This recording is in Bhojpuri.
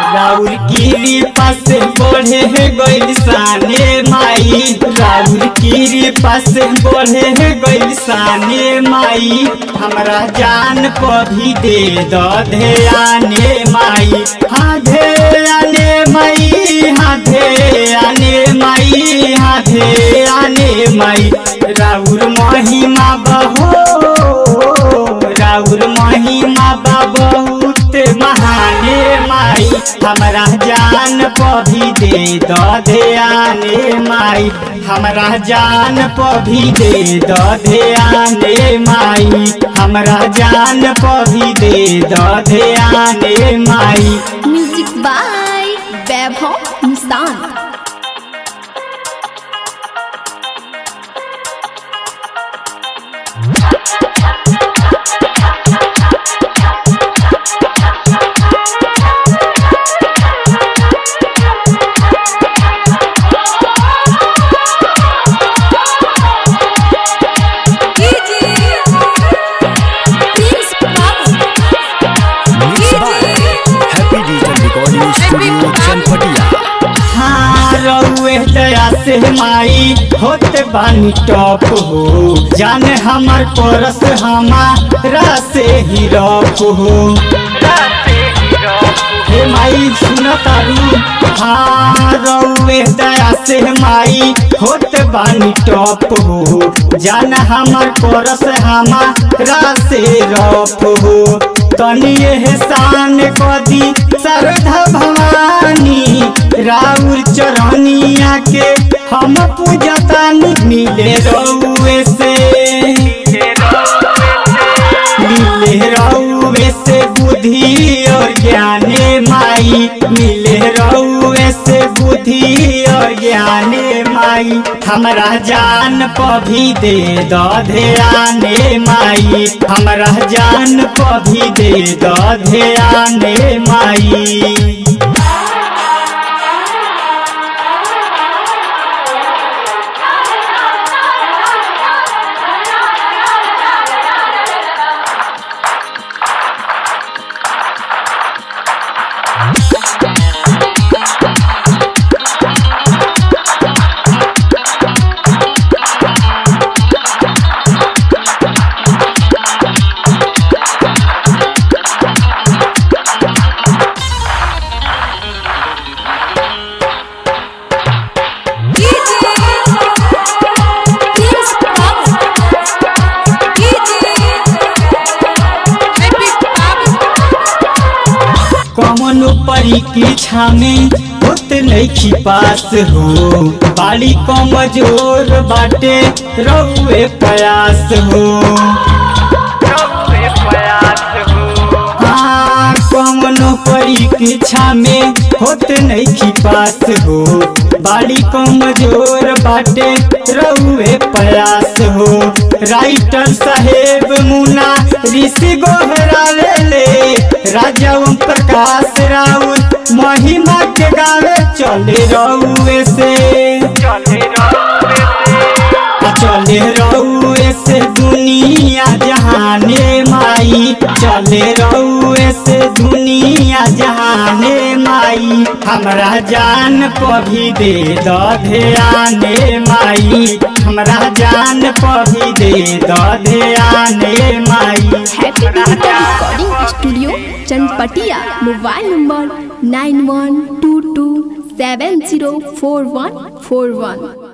राउर गिरी पास बढ़े गइल साने माई राउर गिरी पास बढ़े गइल साने माई हमरा जान को भी दे द ध्याने माई हाँ ध्याने माई हाँ ध्याने माई हाँ ध्याने माई राउर महिमा बहो राउर महिमा बा बहुत महाने माई हमरा जान पभी दे द ध्याने माई हमरा जान पभी दे द ध्याने माई हमरा जान पभी दे द ध्याने माई music by Vaibhav Nishant Mixed by Happy Digital Recording Studio Chanpatia. हाँ रउए दया से माई होते बानी टॉप हो जाने हमर परस हमारा से ही रॉप हो हे माई सुन तारू हाँ रउए दया से माई होते बानी टॉप हो जाने हमर परस हमारा से रॉप हो तनी एहसान कदी श्रद्धा भवानी राउर चरनिया के हम पूजतानी मिले रउए से मिले रउए से बुद्धि और ज्ञाने माई मिले रउए से बुद्धि और ज्ञाने माई हमरा जान पभी दे द ध्याने माई हमरा जान पभी दे द ध्याने माई कौन परीक्षा में होत नहीं पास हो बाली कमजोर बाटे रउए प्रयास हो हाँ कौनो परीक्षा में होत नहीं पास हो बाली कमजोर बाटे रउए प्रयास हो राइटर साहेब मुना ऋषि गोहरावे ले राजा ओम प्रकाश राउत महिमा के गावे चले रउए से चले रउए से दुनिया जहाने माई चले रउए से दुनिया जहाने माई हमरा जान पभी दे द ध्याने माई हमरा जान पभी दे द ध्याने माई Happy digital recording studio Chanpatia mobile number nine one two two seven zero four one four वन